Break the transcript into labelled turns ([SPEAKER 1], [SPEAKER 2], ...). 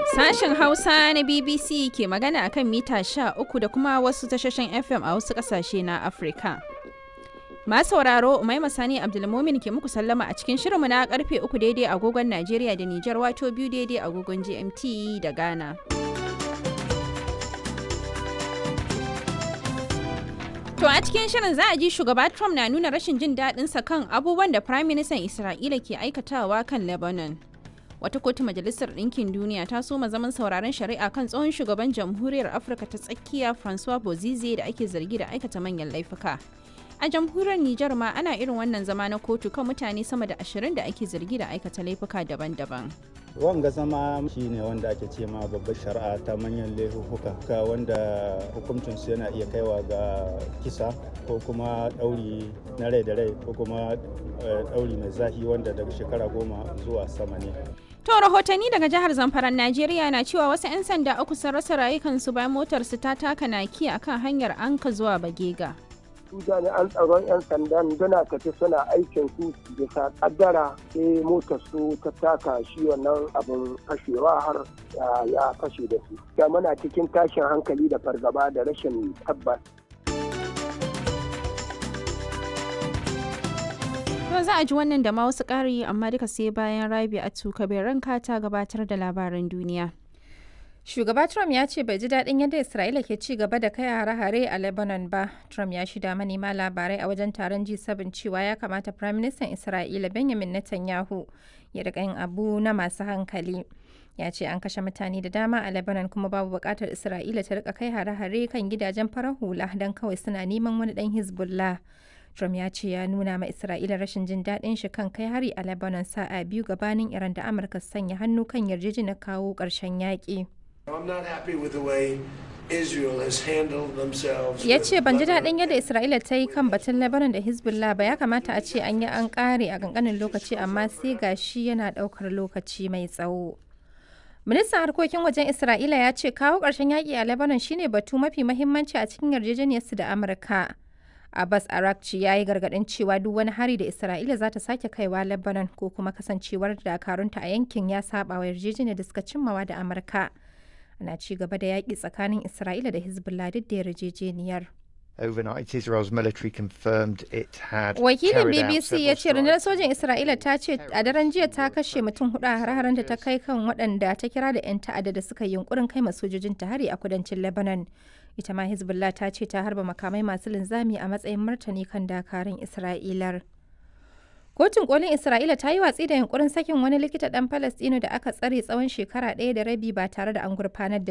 [SPEAKER 1] Sashen Hausa na BBC ke magana akan mita 13 da kuma wasu tashoshin FM a wasu ƙasashe na Afirka. Masu sauraro Umaima Sani Abdulmumin ke muku sallama a cikin shirinmu na karfe 3 daidai agogon Najeriya da Nijar wato biyu daidai agogon GMT da Ghana. To a cikin shirin za a ji shugaba Trump na nuna rashin jin daɗinsa kan abubuwan da Prime Minister Isra'ila ke aikatawa kan Lebanon. Wata kotu Majalisar Ɗinkin Duniya ta soma zaman sauraron shari'a kan tsohon shugaban Jamhuriyar Afirka ta tsakiya Francois Bozize da ake zargi da aikata manyan laifuka. A jamhuriyar Nijar ma ana irin wannan zama na kotu kan mutane sama da ashirin da ake zargi da aikata laifuka daban-daban.
[SPEAKER 2] wanga zama shi ne wanda ake ce ma babbar shari'a ta manyan laifuka ka wanda hukuncinsu yana iya kaiwa ga kisa ko kuma ɗauri na rai da rai ko kuma ɗauri mai zafi wanda daga shekara goma zuwa sama ne
[SPEAKER 1] To rahotanni daga jihar Zamfaran Najeriya na cewa wasu 'yan sanda uku sun rasa rayukansu bayan motarsu ta taka naki akan hanyar Anka zuwa Bagega.
[SPEAKER 3] su jami'an tsaron 'yan sandan suna tafi suna aikin su bisa kaddara sai motar su ta taka shi wannan abin fashewa har ya fashe da su da muna cikin tashin hankali da fargaba da rashin tabbas
[SPEAKER 1] To za a ji wannan da ma wasu ƙari amma duka sai bayan Rabi a bai ranka ta gabatar da labaran duniya.
[SPEAKER 4] Shugaba Trump ya ce bai ji daɗin yadda Isra'ila ke ci gaba da kai hare-hare a Lebanon ba. Trump ya shida manema labarai a wajen taron G7 cewa ya kamata Prime Minister Isra'ila Benjamin Netanyahu ya riƙa yin abu na masu hankali. Ya ce an kashe mutane da dama a Lebanon kuma babu buƙatar Isra'ila ta riƙa kai hare-hare kan gidajen farar hula don kawai suna neman wani ɗan Hezbollah. Trump ya ce ya nuna ma Isra'ila rashin jin daɗin shi kan kai hari a Lebanon sa'a biyu gabanin Iran da Amurka sanya hannu kan yarjejeniyar kawo ƙarshen yaƙi. Ya ce ban ji daɗin yadda Isra'ila ta yi kan batun Lebanon da Hezbollah ba ya kamata a ce an yi an ƙare a ƙanƙanin lokaci amma sai ga shi yana ɗaukar lokaci mai tsawo. Ministan harkokin wajen Isra'ila ya ce kawo ƙarshen yaƙi a Lebanon shine batu mafi mahimmanci a cikin yarjejeniyarsu da Amurka. Abbas Arakci ya yi gargaɗin cewa duk wani hari da Isra'ila za ta sake kaiwa Lebanon ko kuma kasancewar dakarunta a yankin ya saba wa yarjejeniyar da suka cimmawa da Amurka. ana ci gaba da yaƙi tsakanin Isra'ila da Hezbollah duk da yarjejeniyar.
[SPEAKER 5] Overnight, Israel's military confirmed it had
[SPEAKER 4] Wakilin BBC ya ce rundunar sojin Isra'ila ta ce a daren jiya ta kashe mutum hudu a har da ta kai kan waɗanda ta kira da 'yan ta'adda da suka yi yunkurin kai sojojin ta hari a kudancin Lebanon. Ita ma Hezbollah ta ce ta harba makamai masu linzami a matsayin martani kan dakarun Isra'ilar. Kotun kolin Isra'ila ta yi watsi da yunkurin sakin wani likita ɗan Falastino da aka tsare tsawon shekara ɗaya da rabi ba tare da an gurfanar da